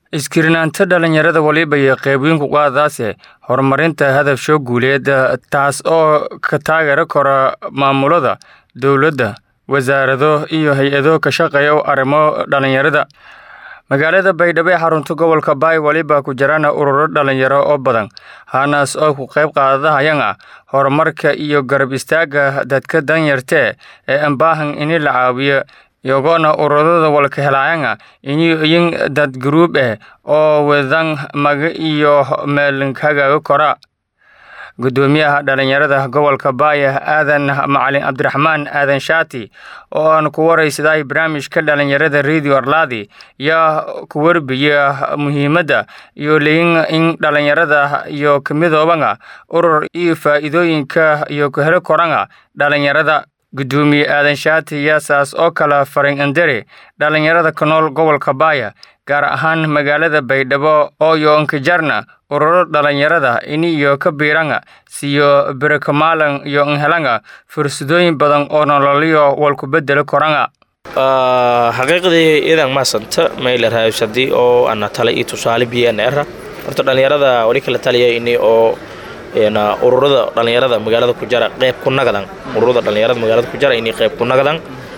iskirinaanta dhalinyarada waliba iyo qeybweynku qaadaase horumarinta hadafsho guuleed taas oo ka taageeri kara maamulada dowladda wasaarado iyo hay-ado ka shaqeeya arrimo dhalinyarada magaalada baydhabo ee xarunta gobolka baay waliba ku jiraan ururo dhalinyaro oo badan hanaas oo ku qayb qaadahayana horumarka iyo garab istaaga dadka danyartee ee aan baahan ini la caawiyo iyagoona ururada walka helaayana iniyin dad gruub ah oo wadan maga iyo meelinkagaga kora gudoomiyaha dhalinyarada gobolka baaya aadan macalin cabdiraxmaan aadan shaati oo aan ku waraysaday barnaamijka dhalinyarada radio arlaadi yaa ku warbiya muhiimadda iyo leyin in dhalinyarada iyo kamidoobana urur iyo faa'iidooyinka iyo ku helo korana dhalinyarada gudoomiye aadan shaati yaasaas oo kala farin andere dhalinyarada ku nool gobolka baaya gaar ahaan magaalada baydhabo oo yoonkajarna ururo dhalinyarada iniyo ka biiranga siyo berekamaalan iyo nhelanga fursadooyin badan oo nololyo walku bedelo koranga xaqiiqdii idan maasanta maylerhays haddii oo ana tala iyo tusaale bnr horta dhalinyarada wali kala taliya ini oo ururada dhalinyarada magaalada ku jara qeyb ku nagadan ururada dhalinyarada magaalada ku jara inay qeyb ku nagadan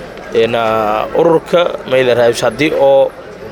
ururka maylerhays haddii oo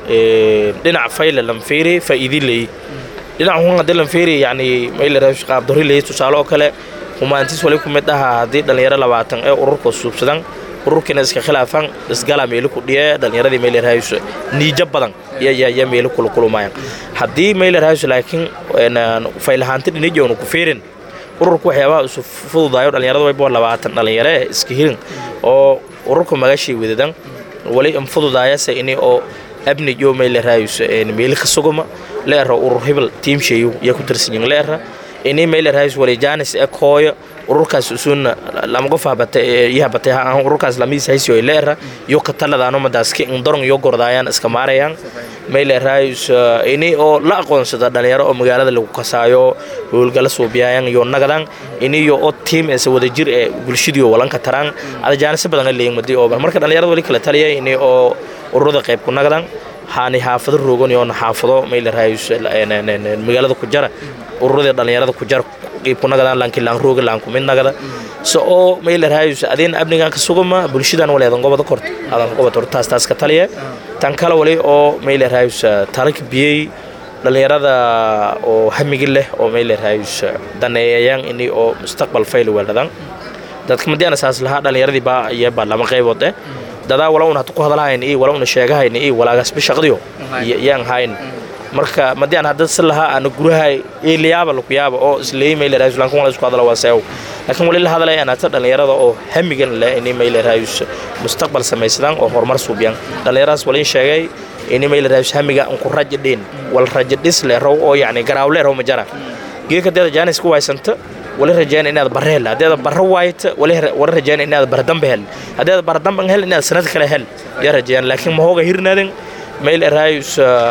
dhinac fayle lanfeeri faa'iidi leey dhinac hun haddii lanfeeri yani maylerhays qaabdori leey tusaale oo kale humaantis wali ku mid aha haddii dhalinyaro labaatan ee ururka suubsadan ururkiina iska khilaafan isgala meelo ku dhiye dhalinyaradii maylerhays niija badan ya meelo kulukulumayan haddii maylerhays laakiin faylahaanti dhinijoonu ku feerin ururka waxyaabaha isu fududaayo dhalinyarada wayba labaatan dhalinyaro eh iska hirin oo ururka magashii wadadan wali infududaayase ini oo abnijo maylerhays meeli ka suguma leera urur hebel tiimshayu yaa ku tirsanyin leera ini maylerhays wali jaanis e kooyo ururkaas usuuna lama qof yahabatay ururkaas lamiis haysiyo leera yo ka taladaano madaaski indorong yo gordaayaan iska maarayaan maylerhays ini oo la aqoonsada dhalinyaro oo magaalada lagu kasaayo howlgala suubiyaayan yo nagadan ini yo oo tiim ese wadajir ee bulshadiyo walanka taraan ada jaanisa badan leeyin madi oo marka dhalinyarada wali kala taliya ini oo ururada qayb ku nagadan haani xaafado roogan yoona xaafado maylerhays magaalada ku jara ururadii dhalinyarada ku jara qiibkunagadan lankilaan rooga laankumid nagada so oo maylerhays adin abnigan ka sugama bulshadan wali adan gobada korto adan gobada korto taas taas ka taliya tan kale wali oo maylerhays tarik biyey dhalinyarada oo hamigi leh oo maylerhays daneeyayaan ini oo mustaqbal fayl weeldhadan dadka madiana saas lahaa dhalinyaradii baa iyaba lama qaybood eh dadaa wala un hata ku hadalhayn iyo wala una sheegahayn iyo walaagasba shaqdiyo yaan hayn marka madian hadda si lahaa ana gurahay eeliyaaba lakuyaaba oo isleeyi maylerhays lankan wala isku hadala waa seew laakiin wali la hadalaya anata dhalinyarada oo hamigan leh ini maylerhays mustaqbal samaysadaan oo horumar suubiyaan dhalinyaradaas walin sheegay ini maylerhays hamiga unku rajadhin wal rajadhis leh row oo yacni garaawle row majara geeka deeda jaanis ku waysanta wali rajayna inaad barre hel haddeeda barre waayta wali rajayna inaad bardambe hel haddeeda bardamban hel inaad sanad kale hel yaa rajayaan laakiin mahooga hirnaaden maylerhays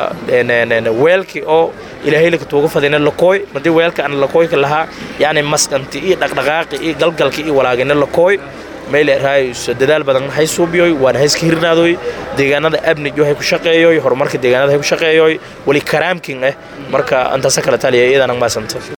weelki oo ilaahayla tuuga fadina lakooy madii weelka aan lakooyka lahaa yacni masqanti iyo dhaqdhaqaaqi iyo galgalki iyo walaagina lakooy maylerhays dadaal badan hay suubiyoy waana hayska hirnaadoy deegaanada abnijo hay ku shaqeeyoy horumarka deegaanada hay ku shaqeeyoy wali karaamkin eh marka intaasa kala taliya iyadana maasanta